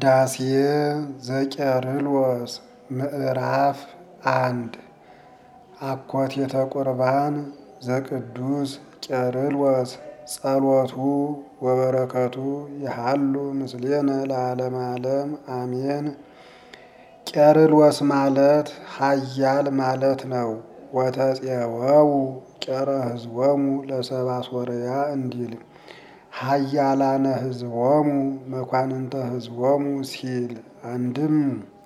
ቅዳሴ ዘቄርሎስ ምዕራፍ አንድ አኮቴተ ቁርባን ዘቅዱስ ቄርሎስ ጸሎቱ ወበረከቱ ይሃሉ ምስሌነ ለዓለመ ዓለም አሜን። ቄርሎስ ማለት ኃያል ማለት ነው። ወተፄወው ቄረ ሕዝቦሙ ለሰብአ ሶርያ እንዲል ኃያላነ ሕዝቦሙ መኳንንተ ሕዝቦሙ ሲል አንድም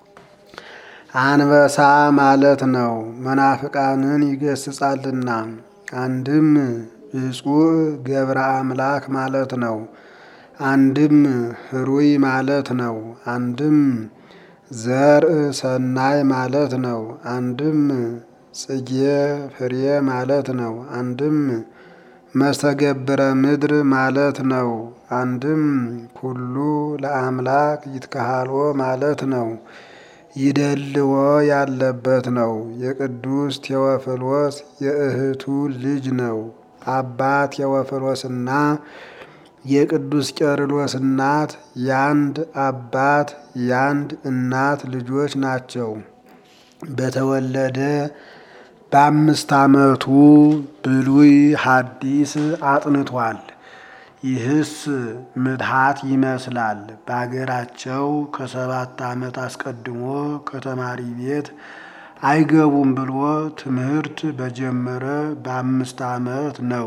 አንበሳ ማለት ነው። መናፍቃንን ይገስጻልና። አንድም ብፁዕ ገብረ አምላክ ማለት ነው። አንድም ህሩይ ማለት ነው። አንድም ዘርእ ሰናይ ማለት ነው። አንድም ጽጌ ፍሬ ማለት ነው። አንድም መስተገብረ ምድር ማለት ነው። አንድም ኩሉ ለአምላክ ይትከሃልዎ ማለት ነው። ይደልዎ ያለበት ነው። የቅዱስ ቴዎፍሎስ የእህቱ ልጅ ነው። አባ ቴዎፍሎስና የቅዱስ ቄርሎስ እናት ያንድ አባት ያንድ እናት ልጆች ናቸው። በተወለደ በአምስት ዓመቱ ብሉይ ሐዲስ አጥንቷል። ይህስ ምትሃት ይመስላል። በአገራቸው ከሰባት ዓመት አስቀድሞ ከተማሪ ቤት አይገቡም ብሎ ትምህርት በጀመረ በአምስት ዓመት ነው።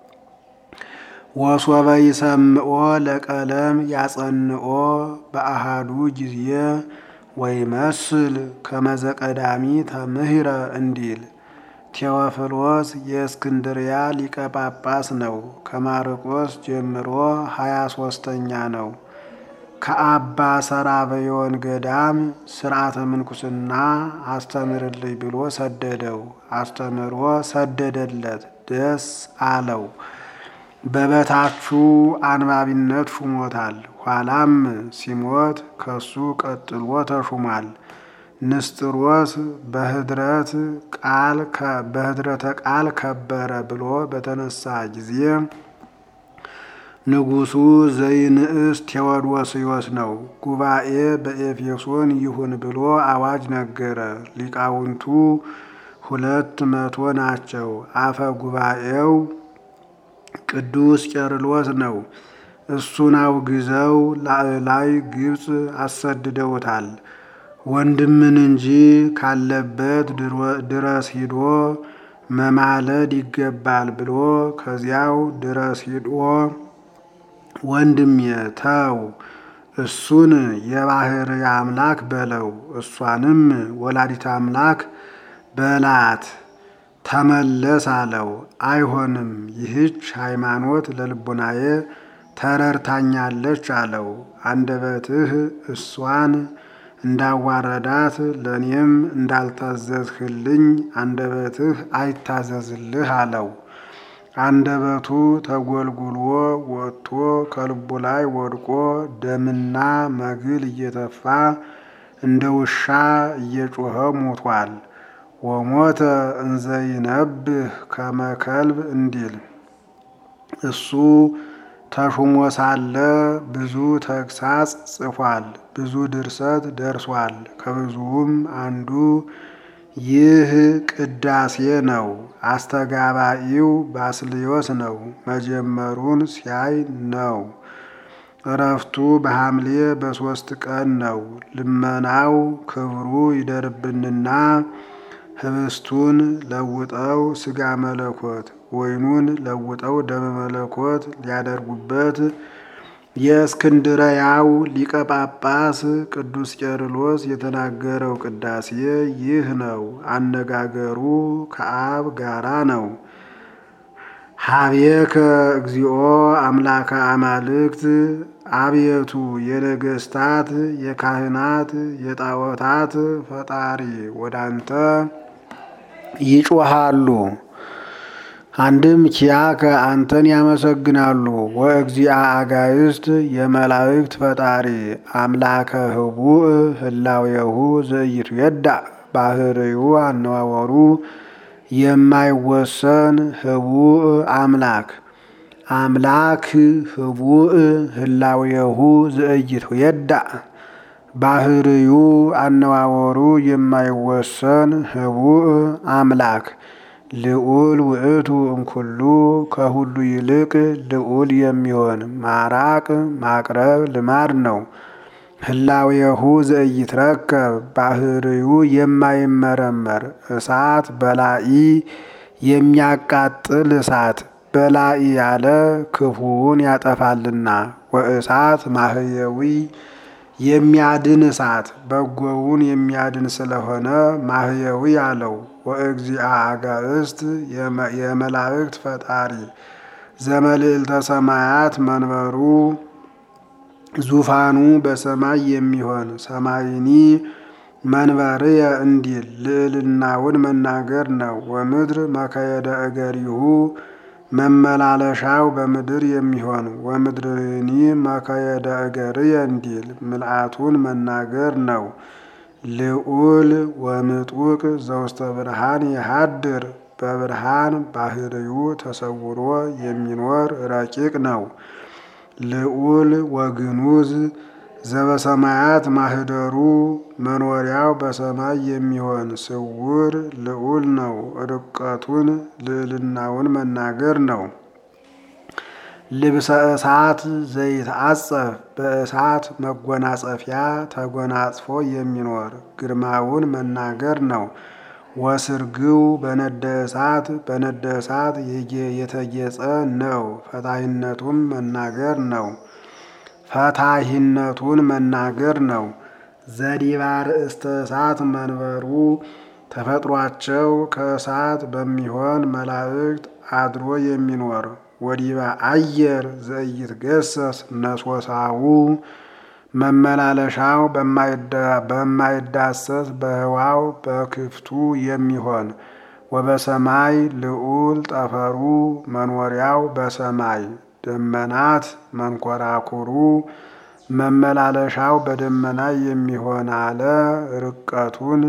ወሶበ ይሰምዖ ለቀለም ያጸንኦ በአሃዱ ጊዜ ወይመስል ከመዘቀዳሚ ተምህረ እንዲል ቴዎፍሎስ የእስክንድርያ ሊቀ ጳጳስ ነው። ከማርቆስ ጀምሮ ሀያ ሶስተኛ ነው። ከአባ ሰራበዮን ገዳም ስርዓተ ምንኩስና አስተምርልኝ ብሎ ሰደደው። አስተምሮ ሰደደለት፣ ደስ አለው። በበታቹ አንባቢነት ሹሞታል። ኋላም ሲሞት ከሱ ቀጥሎ ተሹሟል። ንስጥሮስ በህድረት ቃል በህድረተ ቃል ከበረ ብሎ በተነሳ ጊዜ ንጉሱ ዘይንእስ ቴዎዶስዮስ ነው። ጉባኤ በኤፌሶን ይሁን ብሎ አዋጅ ነገረ። ሊቃውንቱ ሁለት መቶ ናቸው። አፈ ጉባኤው ቅዱስ ቄርሎስ ነው። እሱን አውግዘው ላዕላይ ግብፅ አሰድደውታል። ወንድምን እንጂ ካለበት ድረስ ሂዶ መማለድ ይገባል ብሎ ከዚያው ድረስ ሂዶ ወንድሜ ተው፣ እሱን የባህር አምላክ በለው፣ እሷንም ወላዲት አምላክ በላት ተመለስ አለው። አይሆንም፣ ይህች ሃይማኖት ለልቡናዬ ተረርታኛለች አለው። አንደበትህ እሷን እንዳዋረዳት ለእኔም እንዳልታዘዝህልኝ አንደበትህ አይታዘዝልህ አለው። አንደበቱ ተጎልጉሎ ወጥቶ ከልቡ ላይ ወድቆ ደምና መግል እየተፋ እንደ ውሻ እየጮኸ ሞቷል። ወሞተ እንዘይነብህ ከመከልብ እንዲል እሱ ተሹሞ ሳለ ብዙ ተግሳጽ ጽፏል። ብዙ ድርሰት ደርሷል። ከብዙውም አንዱ ይህ ቅዳሴ ነው። አስተጋባኢው ባስልዮስ ነው። መጀመሩን ሲያይ ነው። እረፍቱ በሐምሌ በሦስት ቀን ነው። ልመናው ክብሩ ይደርብንና ህብስቱን ለውጠው ሥጋ መለኮት ወይኑን ለውጠው ደመ መለኮት ሊያደርጉበት የእስክንድርያው ሊቀ ጳጳስ ቅዱስ ቄርሎስ የተናገረው ቅዳሴ ይህ ነው። አነጋገሩ ከአብ ጋራ ነው። ሀቤከ እግዚኦ አምላከ አማልክት፣ አቤቱ የነገስታት የካህናት የጣዖታት ፈጣሪ ወዳንተ ይጮሃሉ። አንድም ኪያከ አንተን ያመሰግናሉ። ወእግዚአ አጋይስት የመላእክት ፈጣሪ አምላከ ህቡእ ህላዌሁ ዘኢይትዌዳእ ባህርዩ አነዋወሩ የማይወሰን ህቡእ አምላክ አምላክ ህቡእ ህላዌሁ ዘኢይትዌዳእ ባህርዩ አነዋወሩ የማይወሰን ህቡእ አምላክ ልዑል ውእቱ እምኩሉ ከሁሉ ይልቅ ልዑል የሚሆን ማራቅ ማቅረብ ልማድ ነው። ህላዌሁ ዘኢይትረከብ ባህርዩ የማይመረመር እሳት በላኢ የሚያቃጥል እሳት በላኢ ያለ ክፉውን ያጠፋልና ወእሳት ማህየዊ የሚያድን እሳት በጎውን የሚያድን ስለሆነ ማህየዊ አለው። ወእግዚአ አጋእስት የመላእክት ፈጣሪ ዘመልዕልተ ሰማያት መንበሩ ዙፋኑ በሰማይ የሚሆን ሰማይኒ መንበርየ እንዲል ልዕልናውን መናገር ነው። ወምድር መከየደ እገሪሁ መመላለሻው በምድር የሚሆን ወምድርኒ መከየደ እገርየ እንዲል ምልአቱን መናገር ነው። ልዑል ወምጡቅ ዘውስተ ብርሃን የሃድር በብርሃን ባህርዩ ተሰውሮ የሚኖር ረቂቅ ነው። ልዑል ወግኑዝ ዘበሰማያት ማህደሩ መኖሪያው በሰማይ የሚሆን ስውር ልዑል ነው። ርቀቱን ልዕልናውን መናገር ነው። ልብሰ እሳት ዘይትአጸፍ በእሳት መጎናጸፊያ ተጎናጽፎ የሚኖር ግርማውን መናገር ነው። ወስርግው በነደ እሳት በነደ እሳት የተጌጸ ነው። ፈታሂነቱም መናገር ነው። ፈታሂነቱን መናገር ነው። ዘዲባ ርእስተ እሳት መንበሩ ተፈጥሯቸው ከእሳት በሚሆን መላእክት አድሮ የሚኖር ወዲባ አየር ዘኢይትገሰስ ነሶሳው መመላለሻው በማይዳሰስ በህዋው በክፍቱ የሚሆን ወበሰማይ ልዑል ጠፈሩ መኖሪያው በሰማይ ደመናት መንኮራኩሩ መመላለሻው በደመና የሚሆን አለ። ርቀቱን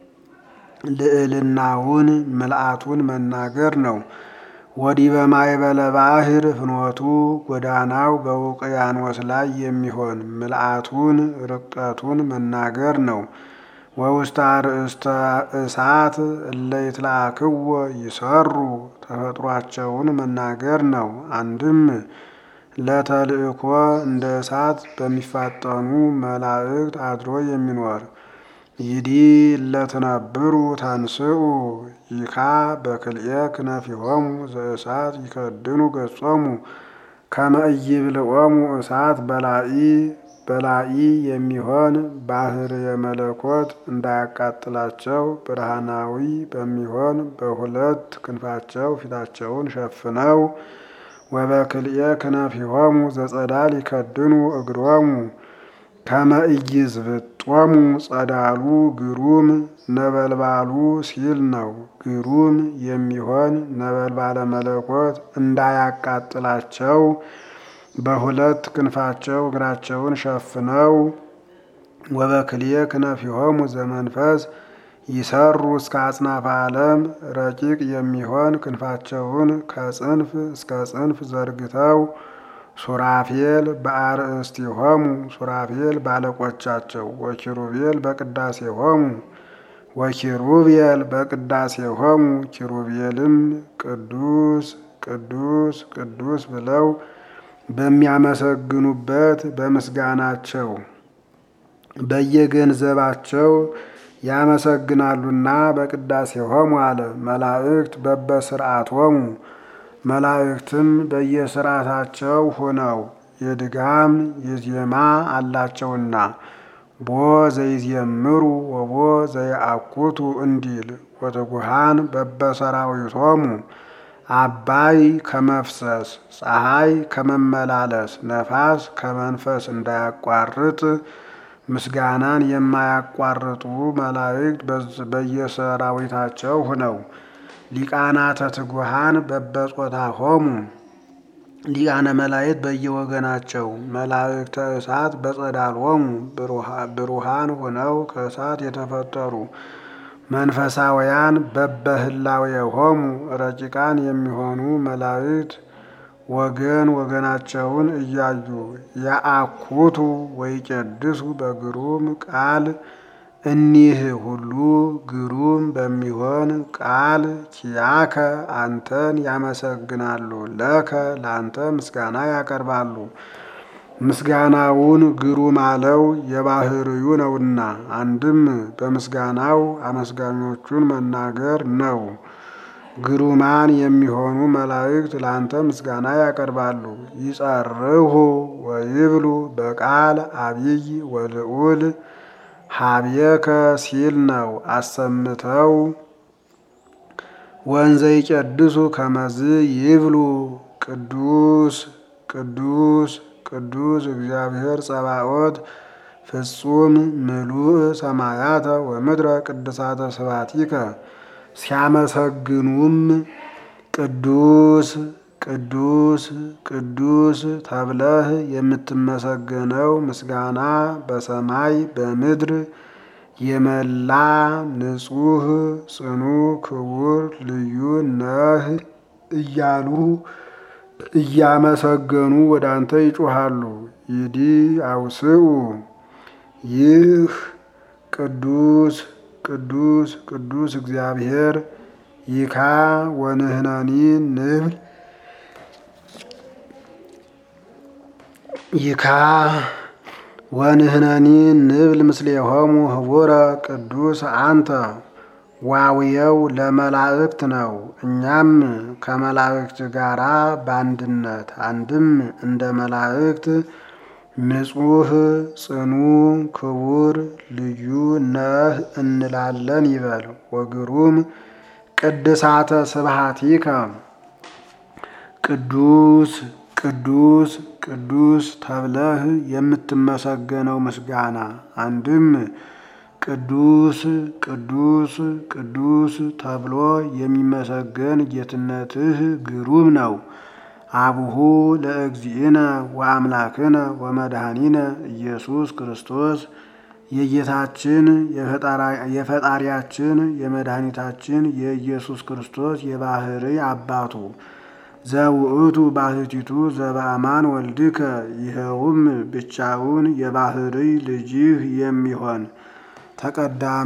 ልዕልናውን ምልአቱን መናገር ነው። ወዲህ በማይበለ ባህር ፍኖቱ ጎዳናው በውቅያኖስ ላይ የሚሆን ምልአቱን ርቀቱን መናገር ነው። ወውስተ አርእስተ እሳት እለ ይትለአክዎ ይሰሩ ተፈጥሯቸውን መናገር ነው። አንድም ለተልእኮ እንደ እሳት በሚፋጠኑ መላእክት አድሮ የሚኖር ይዲ ለትነብሩ ተንስኡ ይካ በክልኤ ክነፊሆሙ ዘእሳት ይከድኑ ገጾሙ ከመ ኢይብልዖሙ እሳት በላኢ በላኢ የሚሆን ባህር የመለኮት እንዳያቃጥላቸው ብርሃናዊ በሚሆን በሁለት ክንፋቸው ፊታቸውን ሸፍነው ወበክልኤ ክነፊሆሙ ዘጸዳል ይከድኑ እግሮሙ ከመ ኢይዝብጦሙ ጸዳሉ ግሩም ነበልባሉ ሲል ነው። ግሩም የሚሆን ነበልባለ መለኮት እንዳያቃጥላቸው በሁለት ክንፋቸው እግራቸውን ሸፍነው ወበክልኤ ክነፊሆሙ ዘመንፈስ ይሰሩ እስከ አጽናፈ ዓለም ረቂቅ የሚሆን ክንፋቸውን ከጽንፍ እስከ ጽንፍ ዘርግተው ሱራፌል በአርእስቲሆሙ ሱራፌል ባለቆቻቸው ወኪሩቤል በቅዳሴሆሙ ወኪሩቤል በቅዳሴሆሙ ኪሩቤልም ቅዱስ ቅዱስ ቅዱስ ብለው በሚያመሰግኑበት በምስጋናቸው በየገንዘባቸው ያመሰግናሉና በቅዳሴሆሙ አለ። መላእክት በበስርዓቶሙ መላእክትም በየስርዓታቸው ሆነው የድጋም የዜማ አላቸውና ቦ ዘይዜምሩ ወቦ ዘይአኩቱ እንዲል ወትጉሃን በበሰራዊቶሙ አባይ ከመፍሰስ ፀሐይ ከመመላለስ ነፋስ ከመንፈስ እንዳያቋርጥ ምስጋናን የማያቋርጡ መላእክት በየሰራዊታቸው ሆነው ሊቃናተ ትጉሃን በበጾታሆሙ ሊቃነ መላእክት በየወገናቸው መላእክተ እሳት በጸዳሎሙ ብሩሃን ሆነው ከእሳት የተፈጠሩ መንፈሳውያን በበህላዌሆሙ ረቂቃን የሚሆኑ መላእክት ወገን ወገናቸውን እያዩ የአኩቱ ወይቄድሱ በግሩም ቃል እኒህ ሁሉ ግሩም በሚሆን ቃል ኪያከ አንተን ያመሰግናሉ። ለከ ለአንተ ምስጋና ያቀርባሉ። ምስጋናውን ግሩም አለው የባህርዩ ነውና፣ አንድም በምስጋናው አመስጋኞቹን መናገር ነው። ግሩማን የሚሆኑ መላእክት ለአንተ ምስጋና ያቀርባሉ። ይጸርሁ ወይብሉ በቃል አቢይ ወልዑል ሀብየከ ሲል ነው። አሰምተው ወንዘ ይቀድሱ ከመዝ ይብሉ ቅዱስ ቅዱስ ቅዱስ እግዚአብሔር ጸባኦት ፍጹም ምሉእ ሰማያተ ወምድረ ቅድሳተ ስብሐቲከ ሲያመሰግኑም ቅዱስ ቅዱስ ቅዱስ ተብለህ የምትመሰገነው ምስጋና በሰማይ በምድር የመላ ንጹሕ ጽኑ ክቡር ልዩ ነህ እያሉ እያመሰገኑ ወደ አንተ ይጮሃሉ። ይዲ አውስኡ ይህ ቅዱስ ቅዱስ ቅዱስ እግዚአብሔር ይካ ወንህነኒ ንብል ይካ ወንህነኒ ንብል ምስሌሆሙ ህቡረ ቅዱስ አንተ ዋውየው ለመላእክት ነው። እኛም ከመላእክት ጋራ በአንድነት አንድም እንደ መላእክት ንጹሕ ጽኑ ክቡር ልዩ ነህ እንላለን ይበል። ወግሩም ቅድሳተ ስብሐቲከ ቅዱስ ቅዱስ ቅዱስ ተብለህ የምትመሰገነው ምስጋና አንድም ቅዱስ ቅዱስ ቅዱስ ተብሎ የሚመሰገን ጌትነትህ ግሩም ነው። አቡሁ ለእግዚእነ ወአምላክነ ወመድኃኒነ ኢየሱስ ክርስቶስ የጌታችን የፈጣሪያችን የመድኃኒታችን የኢየሱስ ክርስቶስ የባህሪ አባቱ ዘውእቱ ባህቲቱ ዘበአማን ወልድከ ይኸውም ብቻውን የባህሪ ልጅህ የሚሆን ተቀዳሚ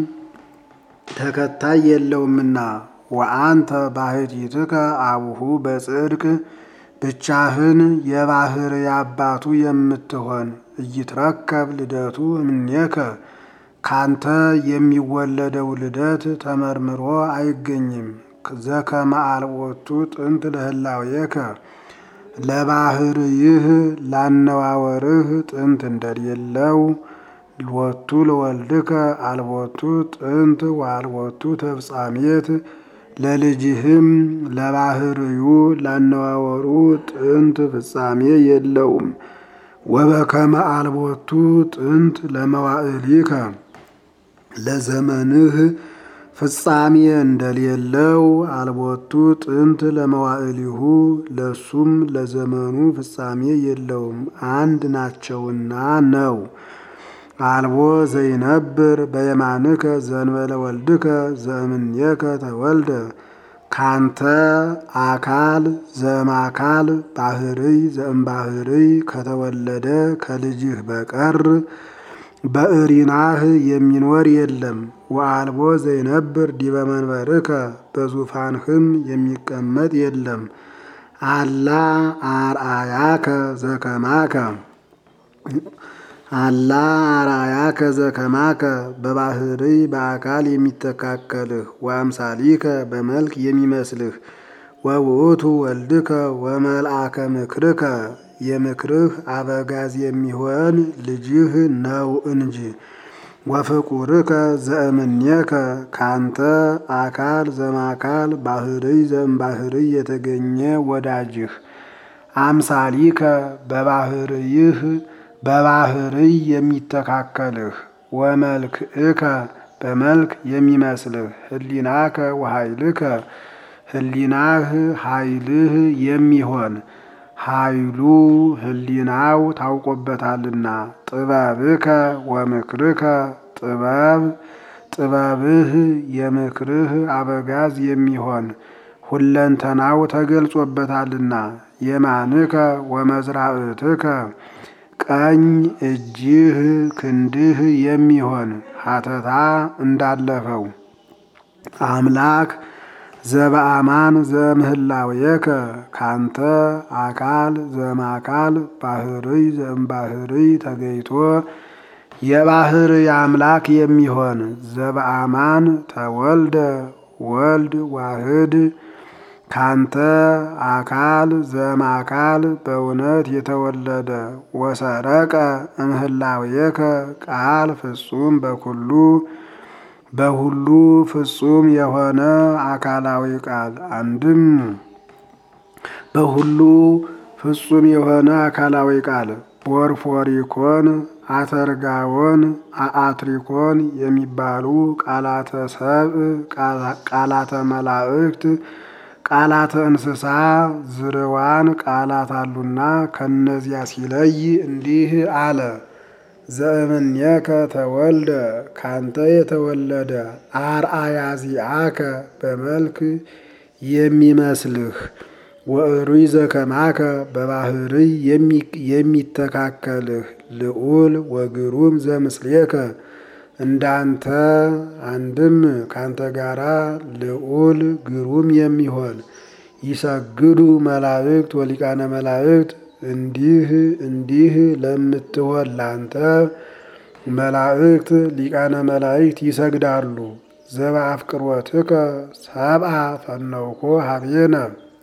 ተከታይ የለውምና ወአንተ ባህቲትከ አቡሁ በጽድቅ ብቻህን የባህር አባቱ የምትሆን እይትረከብ ልደቱ እምኔከ ካንተ የሚወለደው ልደት ተመርምሮ አይገኝም። ዘከመ አልቦቱ ጥንት ለህላዌከ ለባህርይህ ላነዋወርህ ጥንት እንደሌለው ሎቱ ለወልድከ አልቦቱ ጥንት ወአልቦቱ ተፍጻሜት ለልጅህም ለባህርዩ ላነዋወሩ ጥንት ፍጻሜ የለውም። ወበከመ አልቦቱ ጥንት ለመዋዕሊከ ለዘመንህ ፍጻሜ እንደሌለው አልቦቱ ጥንት ለመዋዕሊሁ ለሱም ለዘመኑ ፍጻሜ የለውም፣ አንድ ናቸውና ነው። አልቦ ዘይነብር በየማንከ ዘንበለ ወልድከ ዘእምኔከ ተወልደ ካንተ አካል ዘእምአካል ባህርይ ዘእምባህርይ ከተወለደ ከልጅህ በቀር በእሪናህ የሚኖር የለም። ወአልቦ ዘይነብር ዲበ መንበርከ በዙፋንህም የሚቀመጥ የለም። አላ አርአያከ ዘከማከ አላ አርአያከ ዘከማከ በባህርይ በአካል የሚተካከልህ ወአምሳሊከ በመልክ የሚመስልህ ወውእቱ ወልድከ ወመልአከ ምክርከ የምክርህ አበጋዝ የሚሆን ልጅህ ነው እንጂ ወፍቁርከ ዘእምኔከ ካንተ አካል ዘማካል ባህርይ ዘእምባህርይ የተገኘ ወዳጅህ አምሳሊከ በባህርይህ በባህርይ የሚተካከልህ ወመልክእከ በመልክ የሚመስልህ ህሊናከ ወኃይልከ ህሊናህ ኃይልህ የሚሆን ኃይሉ ህሊናው ታውቆበታልና ጥበብከ ወምክርከ ጥበብ ጥበብህ የምክርህ አበጋዝ የሚሆን ሁለንተናው ተገልጾበታልና የማንከ ወመዝራእትከ ቀኝ እጅህ ክንድህ የሚሆን ሀተታ እንዳለፈው አምላክ ዘበአማን ዘምህላዌከ ካንተ አካል ዘማካል ባህርይ ዘእምባህርይ ተገይቶ የባህርይ አምላክ የሚሆን ዘበአማን ተወልደ ወልድ ዋህድ ካንተ አካል ዘማካል በእውነት የተወለደ ወሰረቀ እምህላዌከ ቃል ፍጹም በኩሉ በሁሉ ፍጹም የሆነ አካላዊ ቃል አንድም በሁሉ ፍጹም የሆነ አካላዊ ቃል ፖርፎሪኮን፣ አተርጋዎን፣ አአትሪኮን የሚባሉ ቃላተ ሰብእ፣ ቃላተ መላእክት፣ ቃላተ እንስሳ ዝርዋን ቃላት አሉና ከነዚያ ሲለይ እንዲህ አለ። ዘእምኔከ ተወልደ ካንተ የተወለደ አርአያዚአከ በመልክ የሚመስልህ ወእሩይ ዘከማከ በባህርይ የሚተካከልህ ልዑል ወግሩም ዘምስሌከ እንዳንተ አንድም ካንተ ጋራ ልዑል ግሩም የሚሆን ይሰግዱ መላእክት ወሊቃነ መላእክት እንዲህ እንዲህ ለምትሆን ላንተ መላእክት ሊቃነ መላእክት ይሰግዳሉ። ዘበአፍቅሮትከ ሰብአ ፈነውኮ ሀቤነ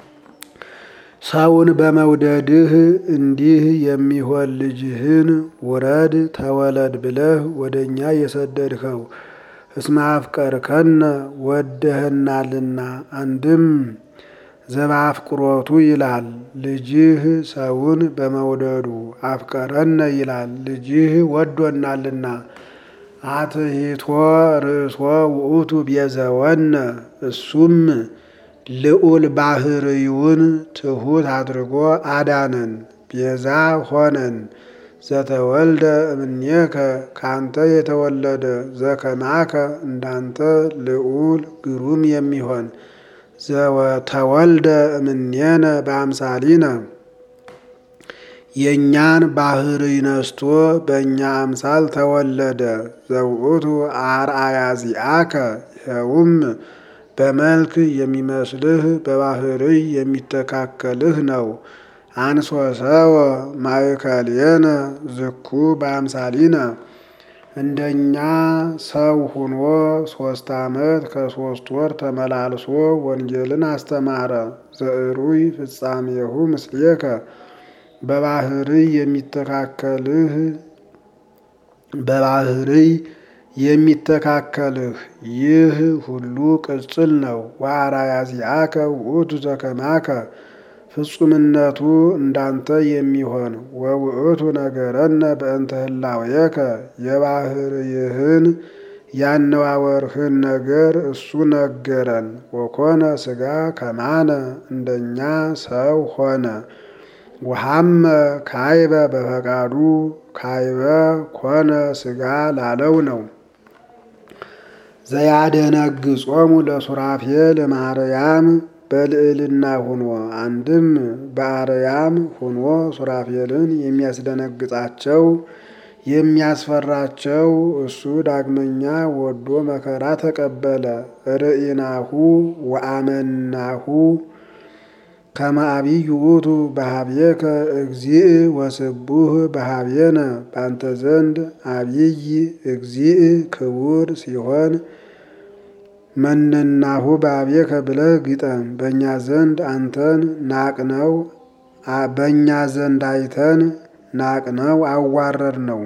ሰውን በመውደድህ እንዲህ የሚሆን ልጅህን ውረድ ተወለድ ብለህ ወደ እኛ የሰደድኸው እስመ አፍቀርከነ ወደህናልና። አንድም ዘበአፍቅሮቱ ይላል ልጅህ ሰውን በመውደዱ አፍቀረነ ይላል ልጅህ ወዶናልና። አትሂቶ ርእሶ ውእቱ ቤዘወነ እሱም ልዑል ባህርዩን ትሑት አድርጎ አዳነን ቤዛ ሆነን። ዘተወልደ እምኔከ ካንተ የተወለደ ዘከማከ እንዳንተ ልዑል ግሩም የሚሆን ዘተወልደ እምኔነ በአምሳሊነ የእኛን ባህርይ ነስቶ በእኛ አምሳል ተወለደ። ዘውእቱ አርአያዚአከ ይኸውም በመልክ የሚመስልህ በባህርይ የሚተካከልህ ነው። አንሶሰወ ማእከሌነ ዝኩ በአምሳሊነ እንደኛ ሰው ሁኖ ሶስት ዓመት ከሶስት ወር ተመላልሶ ወንጌልን አስተማረ። ዘእሩይ ፍጻሜሁ ምስሌከ በባህርይ የሚተካከልህ በባህርይ የሚተካከልህ ይህ ሁሉ ቅጽል ነው። ወአርአያዚአከ ውእቱ ዘከማከ ፍጹምነቱ እንዳንተ የሚሆን ወውእቱ ነገረነ በእንተ ህላዌከ የባህርይህን ያነዋወርህን ነገር እሱ ነገረን። ወኮነ ሥጋ ከማነ እንደኛ ሰው ሆነ። ወሐመ ካይበ በፈቃዱ ካይበ ኮነ ሥጋ ላለው ነው። ዘያደነግጾሙ ለሱራፌል እምአርያም በልዕልና ሁኖ አንድም በአርያም ሁኖ ሱራፌልን የሚያስደነግጣቸው የሚያስፈራቸው እሱ ዳግመኛ ወዶ መከራ ተቀበለ። ርኢናሁ ወአመናሁ ከመ አቢይ ውእቱ በሀቤከ እግዚእ ወስቡህ በሀቤነ ባንተ ዘንድ አቢይ እግዚእ ክቡር ሲሆን መነናሁ በሀቤከ ብለህ ግጠም። በእኛ ዘንድ አንተን ናቅነው በእኛ ዘንድ አይተን ናቅነው አዋረድ ነው።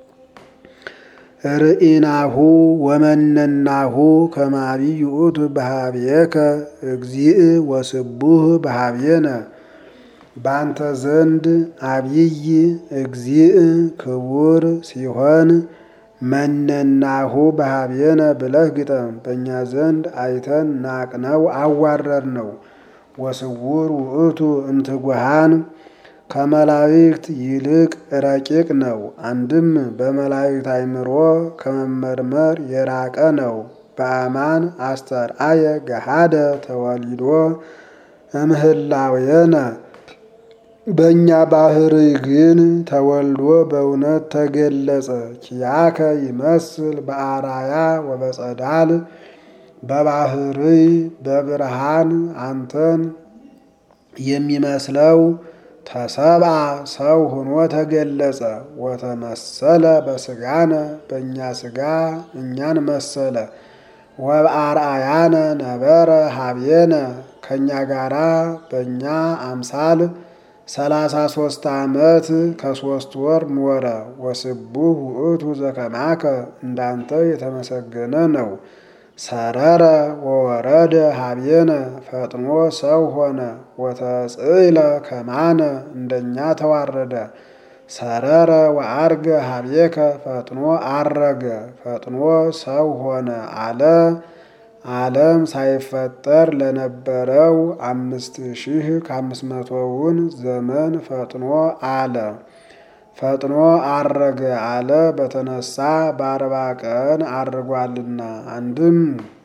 ርኢናሁ ወመነናሁ ከመ አቢይ ውእቱ በሀቤከ እግዚእ ወስቡህ በሀቤነ ባንተ ዘንድ አቢይ እግዚእ ክቡር ሲሆን መነናሁ በሀቤነ ብለህ ግጠም። በእኛ ዘንድ አይተን ናቅነው አዋረድ ነው። ወስውር ውእቱ እምትጉሃን ከመላእክት ይልቅ ረቂቅ ነው። አንድም በመላእክት አእምሮ ከመመርመር የራቀ ነው። በአማን አስተርአየ ገሃደ ተወሊዶ እምህላዌነ በእኛ ባህሪ ግን ተወልዶ በእውነት ተገለጸ። ኪያከ ይመስል በአራያ ወበጸዳል በባህሪ በብርሃን አንተን የሚመስለው ተሰብአ ሰው ሆኖ ተገለጸ። ወተመሰለ በስጋነ በእኛ ስጋ እኛን መሰለ። ወበአርአያነ ነበረ ሀቤነ ከእኛ ጋራ በእኛ አምሳል ሰላሳ ሶስት ዓመት ከሶስት ወር ኖረ። ወስቡህ ውእቱ ዘከማከ እንዳንተ የተመሰገነ ነው። ሰረረ ወወረደ ሀቤነ ፈጥኖ ሰው ሆነ። ወተጽእለ ከማነ እንደኛ ተዋረደ። ሰረረ ወአርገ ሀቤከ ፈጥኖ አረገ ፈጥኖ ሰው ሆነ አለ። ዓለም ሳይፈጠር ለነበረው አምስት ሺህ ከአምስት መቶውን ዘመን ፈጥኖ አለ። ፈጥኖ አረገ አለ በተነሳ በአርባ ቀን አርጓልና። አንድም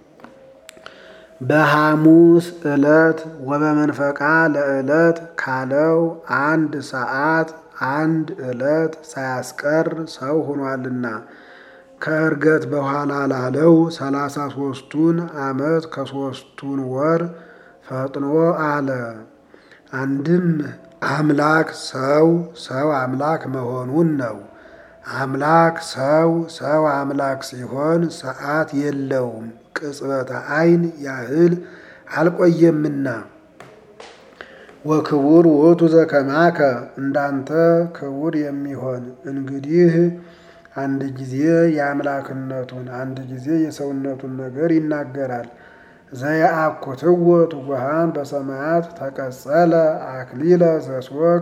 በሐሙስ ዕለት ወበመንፈቃ ለዕለት ካለው አንድ ሰዓት አንድ ዕለት ሳያስቀር ሰው ሆኗልና። ከዕርገት በኋላ ላለው ሰላሳ ሶስቱን ዓመት ከሶስቱን ወር ፈጥኖ አለ። አንድም አምላክ ሰው ሰው አምላክ መሆኑን ነው። አምላክ ሰው ሰው አምላክ ሲሆን ሰዓት የለውም፣ ቅጽበተ ዓይን ያህል አልቆየምና። ወክቡር ውእቱ ዘከማከ እንዳንተ ክቡር የሚሆን እንግዲህ አንድ ጊዜ የአምላክነቱን አንድ ጊዜ የሰውነቱን ነገር ይናገራል። ዘየአኩትዎ ትጉሃን በሰማያት ተቀጸለ አክሊለ ዘሶክ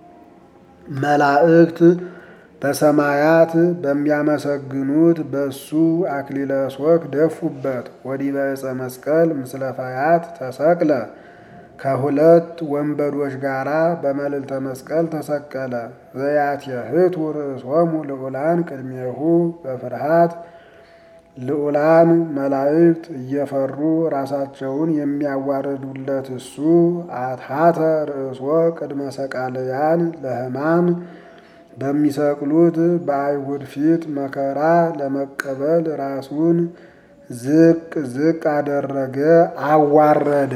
መላእክት በሰማያት በሚያመሰግኑት በሱ አክሊለ ሶክ ደፉበት። ወዲበ ዕፀ መስቀል ምስለ ፈያት ተሰቅለ ከሁለት ወንበዶች ጋራ በመልዕልተ መስቀል ተሰቀለ። ዘያትየህቱ ርእሶሙ ልዑላን ቅድሜሁ በፍርሃት ልዑላን መላእክት እየፈሩ ራሳቸውን የሚያዋርዱለት እሱ አትሐተ ርእሶ ቅድመ ሰቃልያን ለሕማም በሚሰቅሉት በአይሁድ ፊት መከራ ለመቀበል ራሱን ዝቅ ዝቅ አደረገ፣ አዋረደ።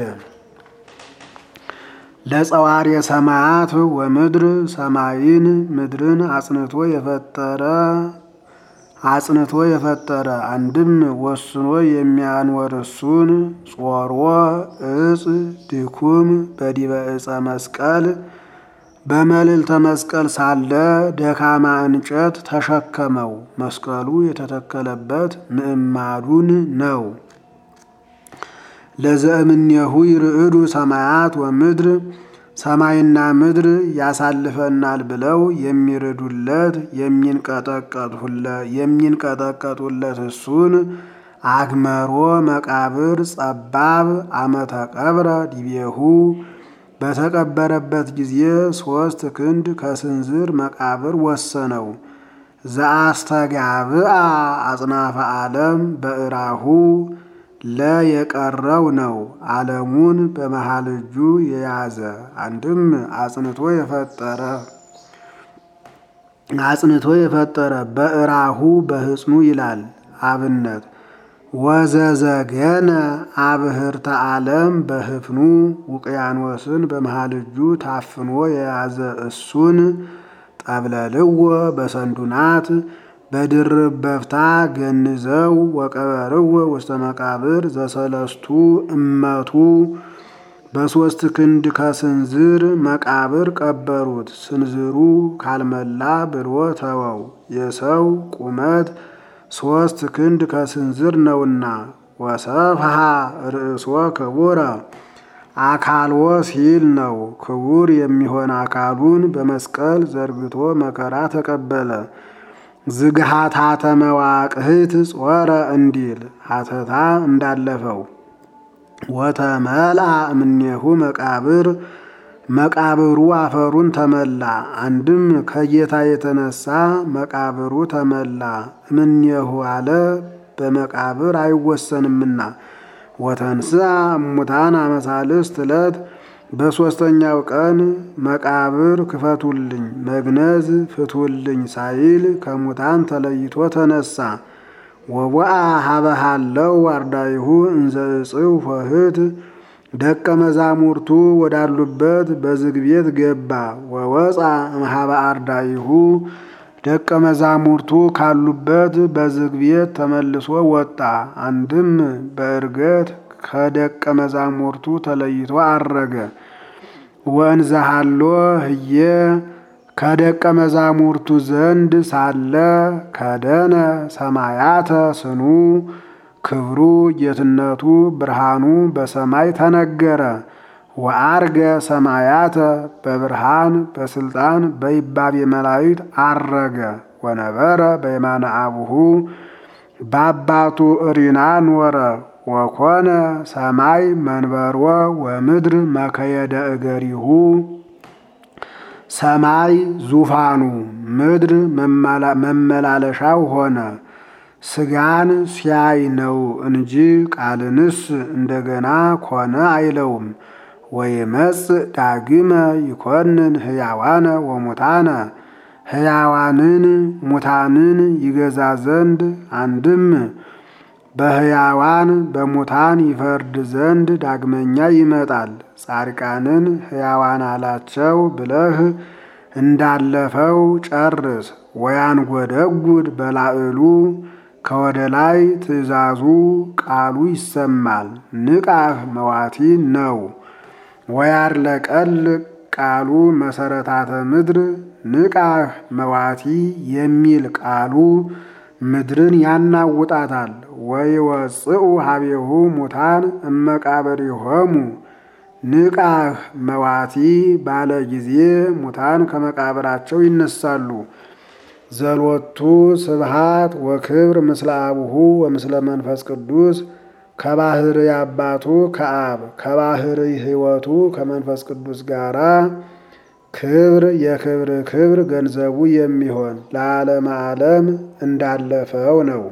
ለጸዋሪ ሰማያት ወምድር ሰማይን ምድርን አጽንቶ የፈጠረ አጽንቶ የፈጠረ አንድም ወስኖ የሚያኖር እሱን ጾሮ እጽ ድኩም በዲበ ዕፀ መስቀል በመልዕልተ መስቀል ሳለ ደካማ እንጨት ተሸከመው። መስቀሉ የተተከለበት ምዕማዱን ነው። ለዘእምኔሁ ይርዕዱ ሰማያት ወምድር ሰማይና ምድር ያሳልፈናል ብለው የሚርዱለት የሚንቀጠቀጡለት እሱን አግመሮ መቃብር ጸባብ አመተ ቀብረ ዲቤሁ በተቀበረበት ጊዜ ሶስት ክንድ ከስንዝር መቃብር ወሰነው። ዘአስተጋብአ አጽናፈ ዓለም በእራሁ ለ የቀረው ነው። ዓለሙን በመሃል እጁ የያዘ አንድም አጽንቶ የፈጠረ አጽንቶ የፈጠረ በእራሁ በህጽኑ ይላል አብነት ወዘዘገነ አብህርተ ዓለም በህፍኑ ውቅያኖስን በመሃል እጁ ታፍኖ የያዘ እሱን ጠብለልዎ በሰንዱናት በድርብ በፍታ ገንዘው ወቀበርዎ ውስተ መቃብር ዘሰለስቱ እመቱ በሦስት ክንድ ከስንዝር መቃብር ቀበሩት። ስንዝሩ ካልመላ ብሎ ተወው። የሰው ቁመት ሦስት ክንድ ከስንዝር ነውና። ወሰፍሃ ርእሶ ክቡረ አካልዎ ሲል ነው። ክቡር የሚሆን አካሉን በመስቀል ዘርግቶ መከራ ተቀበለ። ዝግሃት ሀተ መዋቅህት ጾረ እንዲል ሀተታ እንዳለፈው ወተመልአ እምኔሁ መቃብር መቃብሩ አፈሩን ተመላ። አንድም ከጌታ የተነሳ መቃብሩ ተመላ። እምኔሁ አለ በመቃብር አይወሰንምና። ወተንስአ እሙታን አመሳልስት ዕለት በሦስተኛው ቀን መቃብር ክፈቱልኝ፣ መግነዝ ፍቱልኝ ሳይል ከሙታን ተለይቶ ተነሳ። ወቦአ ሀበሃለው አርዳይሁ እንዘ እጽው ኆኅት ደቀ መዛሙርቱ ወዳሉበት በዝግ ቤት ገባ። ወወፃ እምኀበ አርዳይሁ ደቀ መዛሙርቱ ካሉበት በዝግ ቤት ተመልሶ ወጣ። አንድም በዕርገት ከደቀ መዛሙርቱ ተለይቶ አረገ። ወእንዘሃሎ ህየ ከደቀ መዛሙርቱ ዘንድ ሳለ ከደነ ሰማያተ ስኑ ክብሩ ጌትነቱ ብርሃኑ በሰማይ ተነገረ። ወአርገ ሰማያተ በብርሃን በስልጣን በይባቤ መላእክት አረገ። ወነበረ በየማነ አቡሁ በአባቱ እሪና ኖረ። ወኮነ ሰማይ መንበርወ ወምድር መከየደ እገሪሁ ሰማይ ዙፋኑ ምድር መመላለሻው ሆነ። ስጋን ሲያይ ነው እንጂ ቃልንስ እንደገና ኮነ አይለውም። ወይመጽእ ዳግመ ይኮንን ሕያዋነ ወሙታነ ሕያዋንን ሙታንን ይገዛ ዘንድ አንድም በሕያዋን በሙታን ይፈርድ ዘንድ ዳግመኛ ይመጣል። ጻድቃንን ሕያዋን አላቸው ብለህ እንዳለፈው ጨርስ። ወያንጎደጉድ በላዕሉ ከወደ ላይ ትእዛዙ ቃሉ ይሰማል። ንቃህ መዋቲ ነው። ወያርለቀል ቃሉ መሰረታተ ምድር ንቃህ መዋቲ የሚል ቃሉ ምድርን ያናውጣታል። ወይወፅኡ ሀቤሁ ሙታን እመቃብሪሆሙ ንቃህ መዋቲ ባለ ጊዜ ሙታን ከመቃብራቸው ይነሳሉ። ዘሎቱ ስብሃት ወክብር ምስለ አቡሁ ወምስለ መንፈስ ቅዱስ ከባህር አባቱ ከአብ ከባህር ሕይወቱ ከመንፈስ ቅዱስ ጋራ ክብር የክብር ክብር ገንዘቡ የሚሆን ለዓለመ ዓለም እንዳለፈው ነው።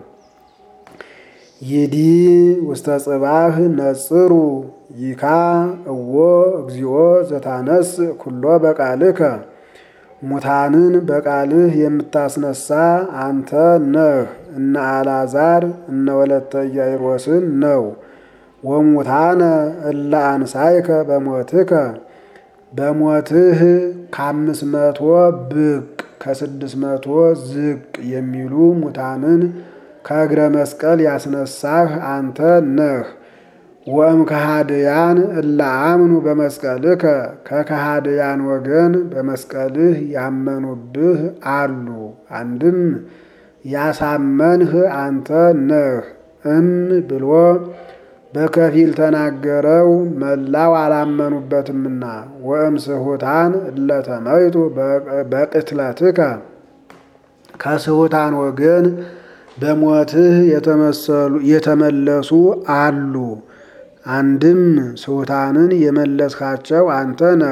ይዲ ውስተ ጽባህ ነጽሩ ይካ እዎ እግዚኦ ዘታነስ ኩሎ በቃልከ ሙታንን በቃልህ የምታስነሳ አንተ ነህ። እነ አልዓዛር እነ ወለተ ኢያኢሮስን ነው። ወሙታነ እለ አንሳይከ በሞትከ በሞትህ ከአምስት መቶ ብቅ ከስድስት መቶ ዝቅ የሚሉ ሙታንን ከእግረ መስቀል ያስነሳህ አንተ ነህ። ወእም ከሃድያን እለ አምኑ በመስቀልከ ከከሃድያን ወገን በመስቀልህ ያመኑብህ አሉ። አንድም ያሳመንህ አንተ ነህ። እም ብሎ በከፊል ተናገረው፣ መላው አላመኑበትምና። ወእም ስሑታን እለተመይጡ በቅትለትከ ከስሑታን ወገን በሞትህ የተመለሱ አሉ። አንድም ስሑታንን የመለስካቸው አንተ ነህ።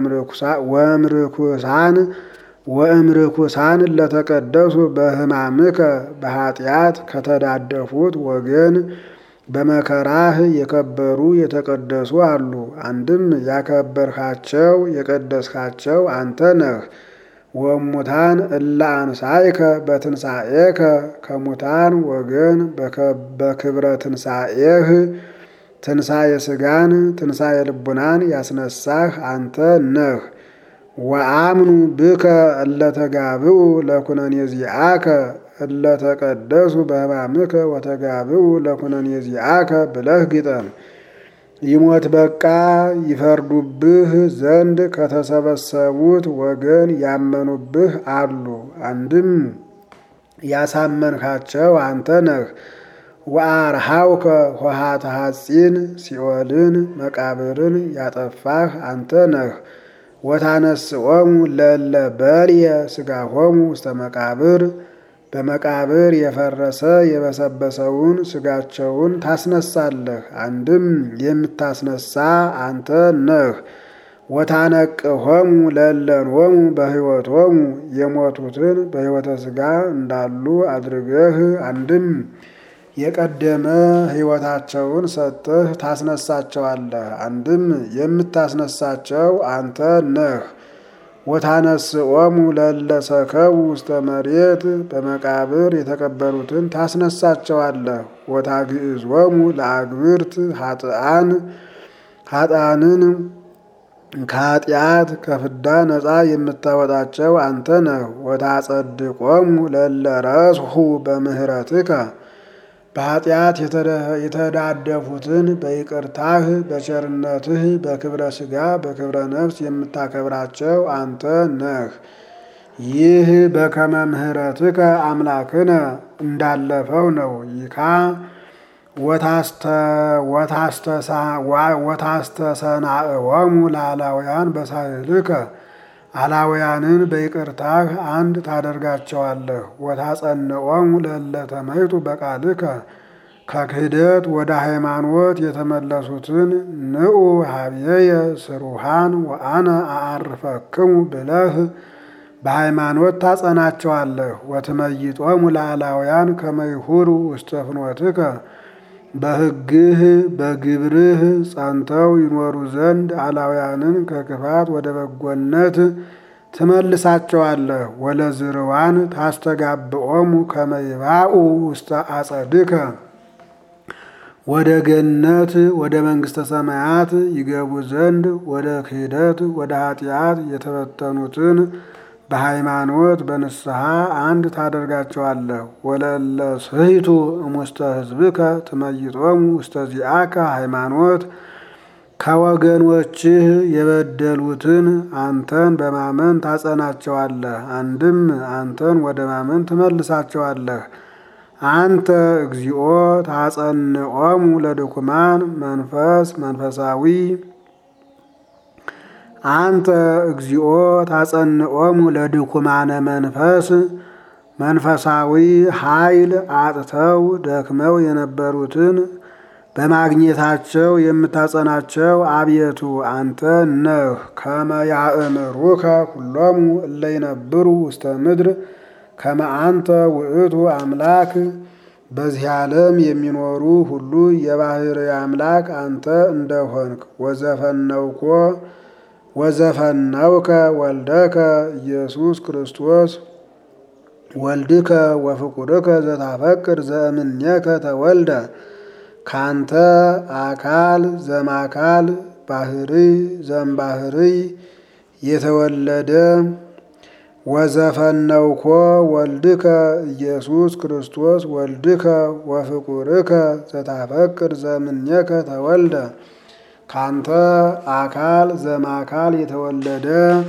ወእምርኩሳን ወእምርኩሳን ለተቀደሱ በሕማምከ በኃጢአት ከተዳደፉት ወገን በመከራህ የከበሩ የተቀደሱ አሉ። አንድም ያከበርካቸው የቀደስካቸው አንተ ነህ። ወሙታን እለ አንሳይከ በትንሣኤከ ከሙታን ወገን በክብረ ትንሣኤህ ትንሣኤ ሥጋን ትንሣኤ ልቡናን ያስነሳህ አንተ ነህ። ወአምኑ ብከ እለተጋብኡ ለኩነኔ ዚአከ እለተቀደሱ በሕማምከ ወተጋብኡ ለኩነኔ ዚአከ ብለህ ግጠም። ይሞት በቃ ይፈርዱብህ ዘንድ ከተሰበሰቡት ወገን ያመኑብህ አሉ። አንድም ያሳመንካቸው አንተ ነህ። ወአርሃውከ ኆኃተ ሐጺን ሲኦልን መቃብርን ያጠፋህ አንተ ነህ። ወታነስኦሙ ለእለ በልየ ሥጋሆሙ ውስተ መቃብር በመቃብር የፈረሰ የበሰበሰውን ሥጋቸውን ታስነሳለህ። አንድም የምታስነሳ አንተ ነህ። ወታነቅሆሙ ለእለንሆሙ በሕይወቶሙ የሞቱትን በሕይወተ ሥጋ እንዳሉ አድርገህ አንድም የቀደመ ሕይወታቸውን ሰጥተህ ታስነሳቸዋለህ። አንድም የምታስነሳቸው አንተ ነህ። ወታነስኦሙ ለእለ ሰከቡ ውስተ መሬት በመቃብር የተቀበሩትን ታስነሳቸዋለህ። ወታግዕዞሙ ለአግብርት ኃጥአን ኃጥአንን ከኃጢአት ከፍዳ ነፃ የምታወጣቸው አንተ ነህ። ወታጸድቆሙ ለእለ ረስሑ በምህረትከ በኃጢአት የተዳደፉትን በይቅርታህ በቸርነትህ በክብረ ሥጋ በክብረ ነፍስ የምታከብራቸው አንተ ነህ። ይህ በከመ ምህረትከ አምላክነ እንዳለፈው ነው። ይካ ወታስተሰናእወሙ ለአላውያን በሳህልከ አላውያንን በይቅርታህ አንድ ታደርጋቸዋለህ። ወታጸንዖሙ ለእለ ተመይጡ በቃልከ ከክህደት ወደ ሃይማኖት የተመለሱትን ንዑ ሀብየየ ስሩሃን ወአነ አአርፈክሙ ብለህ በሃይማኖት ታጸናቸዋለህ። ወትመይጦሙ ለአላውያን ከመይሁሩ ውስተ ፍኖትከ በሕግህ በግብርህ ጸንተው ይኖሩ ዘንድ አላውያንን ከክፋት ወደ በጎነት ትመልሳቸዋለህ። ወለዝርዋን ታስተጋብኦሙ ከመይባኡ ውስተ አጸድከ ወደ ገነት ወደ መንግሥተ ሰማያት ይገቡ ዘንድ ወደ ክህደት ወደ ኃጢአት የተበተኑትን በሃይማኖት በንስሐ አንድ ታደርጋቸዋለህ። ወለለ ስሕቱ እሙስተ ሕዝብከ ትመይጦሙ ውስተ ዚአከ ሃይማኖት ከወገኖችህ የበደሉትን አንተን በማመን ታጸናቸዋለህ። አንድም አንተን ወደ ማመን ትመልሳቸዋለህ። አንተ እግዚኦ ታጸንዖሙ ለድኩማን መንፈስ መንፈሳዊ አንተ እግዚኦ ታጸንዖሙ ለድኩማነ መንፈስ መንፈሳዊ ኃይል አጥተው ደክመው የነበሩትን በማግኘታቸው የምታጸናቸው አቤቱ አንተ ነህ። ከመ ያእምሩከ ኩሎሙ እለ ይነብሩ ውስተ ምድር ከመ አንተ ውእቱ አምላክ በዚህ ዓለም የሚኖሩ ሁሉ የባሕርይ አምላክ አንተ እንደሆንክ ወዘፈነውኮ ወዘፈነውከ ወልደከ ኢየሱስ ክርስቶስ ወልድከ ወፍቁርከ ዘታፈቅር ዘእምኔከ ተወልደ ካንተ አካል ዘማካል ባሕርይ ዘምባሕርይ የተወለደ ወዘፈነውኮ ወልድከ ኢየሱስ ክርስቶስ ወልድከ ወፍቁርከ ዘታፈቅር ዘእምኔከ ተወልደ ካንተ አካል ዘማካል የተወለደ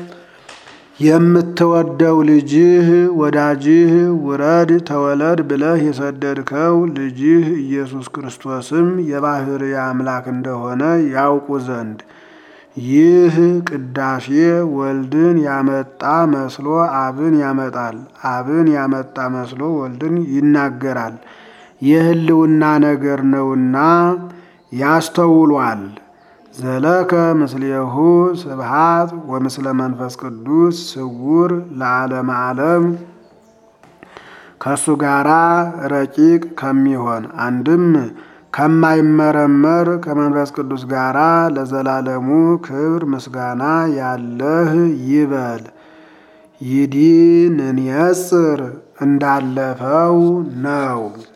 የምትወደው ልጅህ ወዳጅህ ውረድ ተወለድ ብለህ የሰደድከው ልጅህ ኢየሱስ ክርስቶስም የባሕርይ አምላክ እንደሆነ ያውቁ ዘንድ ይህ ቅዳሴ ወልድን ያመጣ መስሎ አብን ያመጣል፣ አብን ያመጣ መስሎ ወልድን ይናገራል። የሕልውና ነገር ነውና ያስተውሏል። ዘለከ ምስሌሁ ስብሃት ወምስለ መንፈስ ቅዱስ ስውር ለዓለመ ዓለም ከእሱ ጋራ ረቂቅ ከሚሆን አንድም ከማይመረመር ከመንፈስ ቅዱስ ጋራ ለዘላለሙ ክብር ምስጋና ያለህ ይበል። ይዲን እንየጽር እንዳለፈው ነው።